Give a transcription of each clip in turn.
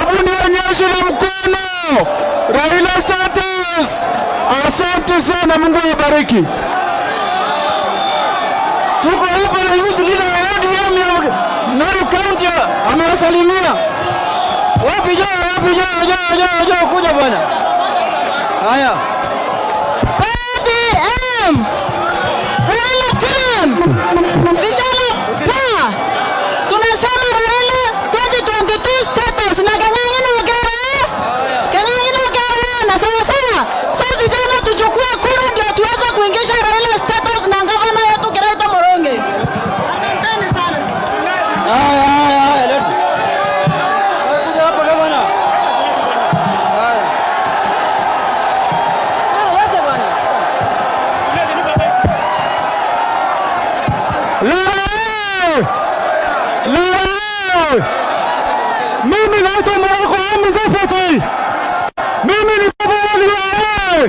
hebu nionyeshe na mkono. Raila status. Asante sana, Mungu awabariki. Tuko hapa na youth leader wa ODM ya Narok County amewasalimia. Wapi jao, wapi jao, jao, jao, jao, kuja bwana. Haya. ODM Raila Tiram vijana pa tunasema Raila 2022 status na Kang'ang'ana Ogera Kang'ang'ana Ogera na sawa sawa. So vijana tuchukue kura ndio tuweze kuingisha Raila status na gavana yetu Kiraito Moronge. Asanteni sana. Haya, haya, haya, leta. Kuja hapa gavana. Haya. Leta bwana. Lala! Lala! Mimi naitwa Moroko Hamza Fati. Mimi ni baba wali wa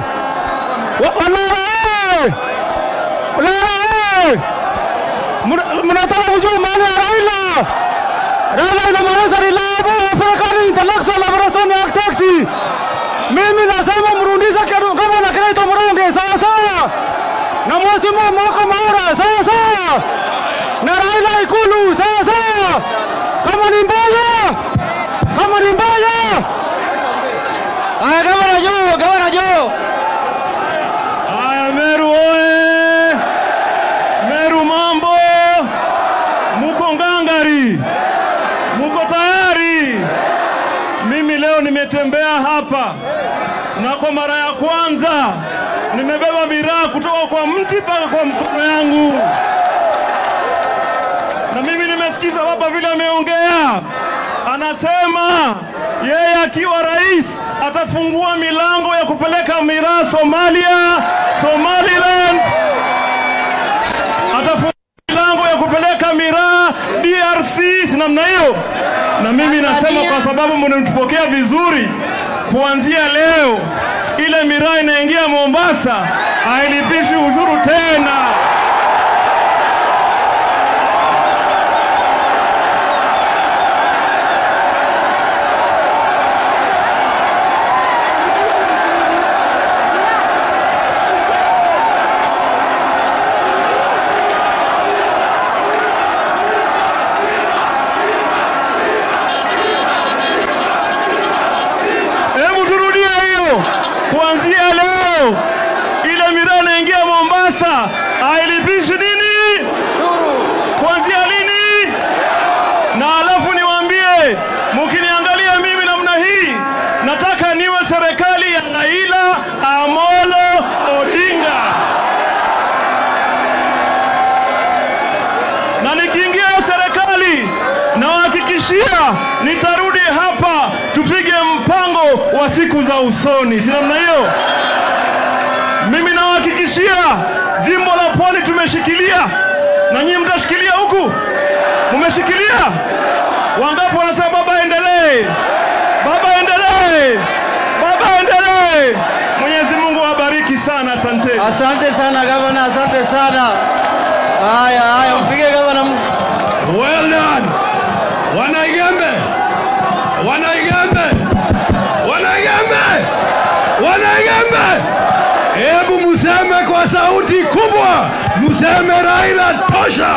Lala! Lala! Mna- mnataka kujua maana ya Raila. Raila inamaanisha reliable African intellectual liberation activity. Mimi nasema mrudishe kitu kama na Kiraito Moronge sawa sawa, na mheshimiwa Mwaka Maura sawa sawa, na Raila Ikulu sawa sawa. Kama ni mbaya, kama ni mbaya, haya, kama na juu, kama na juu. Haya, Meru oye! Meru mambo! Muko ngangari? Muko tayari? Mimi leo nimetembea hapa na kwa mara ya kwanza nimebeba miraa kutoka kwa mti mpaka kwa mkono yangu, na mimi nimesikiza baba vile ameongea, anasema yeye akiwa rais atafungua milango ya kupeleka miraa Somalia, Somaliland, atafungua milango ya kupeleka miraa DRC, si namna hiyo? Na mimi nasema kwa sababu mnatupokea vizuri, kuanzia leo ile miraa inaingia Mombasa hailipishi ushuru tena. Hebu turudie hiyo. Kuanzia leo ile miraa inaingia Mombasa hailipishi nini? Kuanzia lini? Na alafu niwaambie, mkiniangalia mimi namna hii, nataka niwe serikali ya Raila Amolo Odinga, na nikiingia hiyo serikali nawahakikishia nitarudi hapa tupige mpango wa siku za usoni, si namna hiyo? Mimi nawahakikishia jimbo la Pwani tumeshikilia, na nyinyi mtashikilia huku, mumeshikilia. Wangapi wanasema baba endelee, baba endelee, baba endelee? Mwenyezi Mungu awabariki sana, asante. Asante sana gavana, asante sana. Haya, haya, mpige gavana. Well done. Wanaigembe, Wanaigembe, Wanaigembe, Wanaigembe, hebu museme kwa sauti kubwa, museme Raila tosha.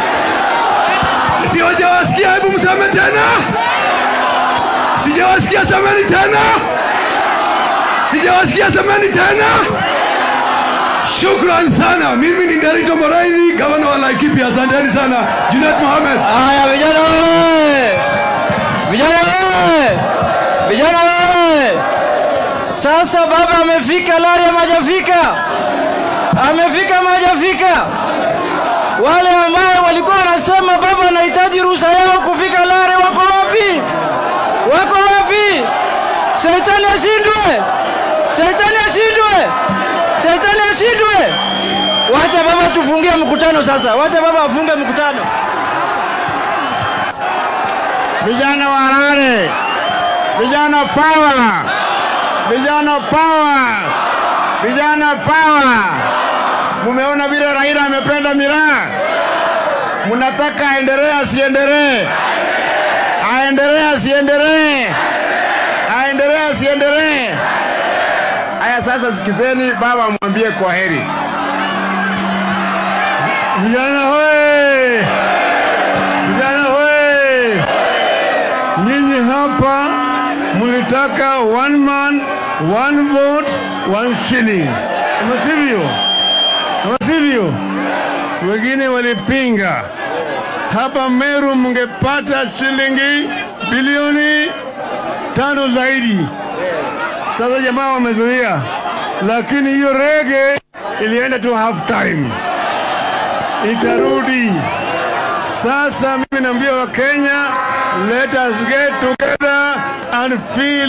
Sijawasikia, hebu mseme tena. Sijawasikia, semeni tena. Sijawasikia, semeni tena. Shukran sana. Mimi ni Nderitu Moraidhi, gavana wa Laikipia. Asanteni sana. Junet Mohamed. Haya, vijana wewe, vijana wewe, vijana wewe. Sasa baba amefika, Lari ama hajafika? Amefika ama hajafika? Wale ambao walikuwa wanasema baba anahitaji ruhusa yao kufika Lare wako wapi? Wako wapi? Shetani ashindwe, shetani ashindwe, shetani ashindwe. Wacha baba tufungie mkutano sasa, wacha baba afunge mkutano. Vijana wa Harare, vijana power, vijana power, vijana power. Mumeona vile Raila amependa miraa, mnataka aendelee asiendelee? Aendelee asiendelee? Sasa sikizeni, baba amwambie kwa heri. Vijana hoye! Vijana hoye! Nyinyi hapa mlitaka one man, one vote, one shilling, ama sivyo? Ama sivyo? Wengine walipinga. Hapa Meru mngepata shilingi bilioni tano zaidi. Sasa jamaa wamezuia, lakini hiyo rege ilienda tu half time itarudi. Sasa mimi naambia Wakenya, let us get together and feel